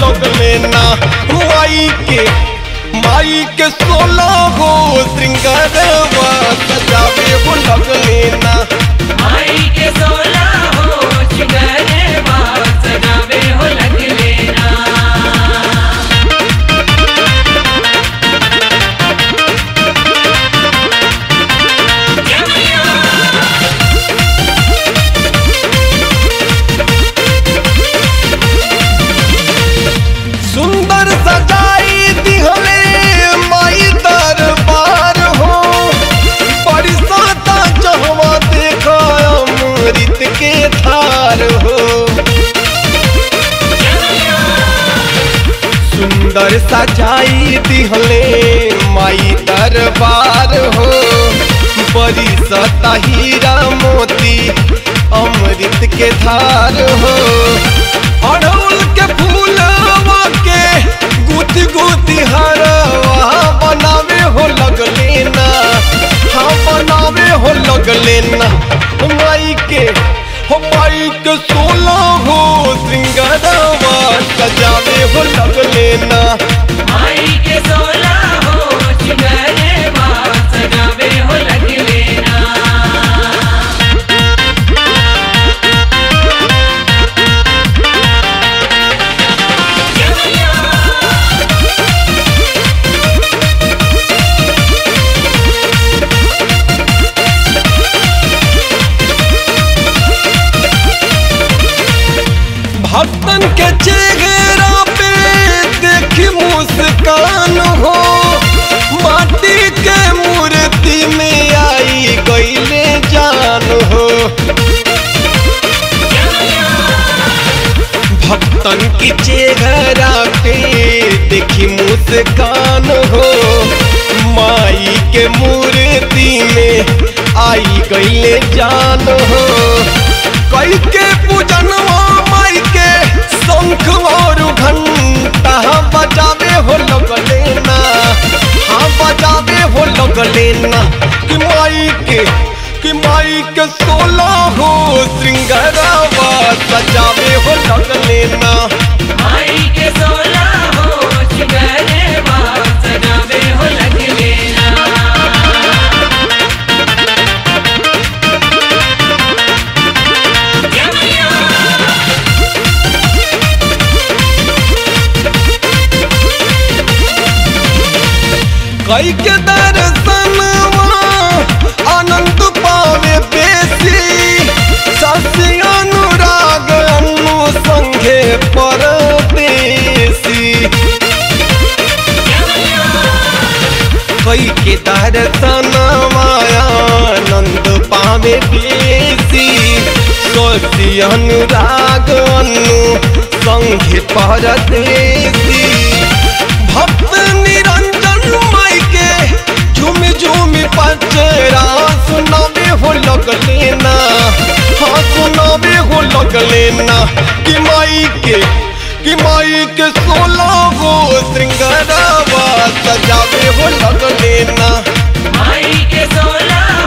लगले ना माई के माई के सोलह हो श्रृंगारवा सजावे हो लगले ना माई के सोला हो चिगरे बात सजावे हो लग लेना सुंदर सजाई दिहले माई दरबार हो बड़ी साता चहवा देखा अमृत के धार हो सुंदर सजाई दिहले माई दरबार हो बड़ी सता हीरा मोती अमृत के धार हो अड़हुल के फूलवा के गुथी गुथी हरवा बनावे हो लगले ना हाँ बनावे हो लगले ना माई के हो माई के सोलह हो श्रृंगारवा सजावे हो लगले ना माई के सोला हो चिगरे बात सजावे हो लग लेना भक्तन के चेहरा पे देखी मुस्कान हो माटी के मूर्ति में आई गईले जान हो भक्तन की चेहरा पे देखी मुस्कान हो माई के मूर्ति में आई गईले जान हो कई के पूजनवा माई के शंख और घंटा बजावे हो लगले ना हाँ बजावे हो लगले ना कि माई के कि माई के सोलह हो श्रृंगारवा सजावे हो लगले ना माई के सोला हो चिगरे बात सजावे हो लग लेना कई के दर्शनवा आनंद पावे बेसी सस्य अनुराग अनु संघे परदेसी कई के दर्शनवा आनंद पावे बेसी सस्य अनुराग अनु संघे परदेसी भक्त निरंजन माई के झूमी झूमी पचरा सुनावे हो लगले ना हाँ सुनावे हो लगले ना कि माई के कि माई के सोलह हो श्रृंगारवा सजावे हो लगले ना माई के सोला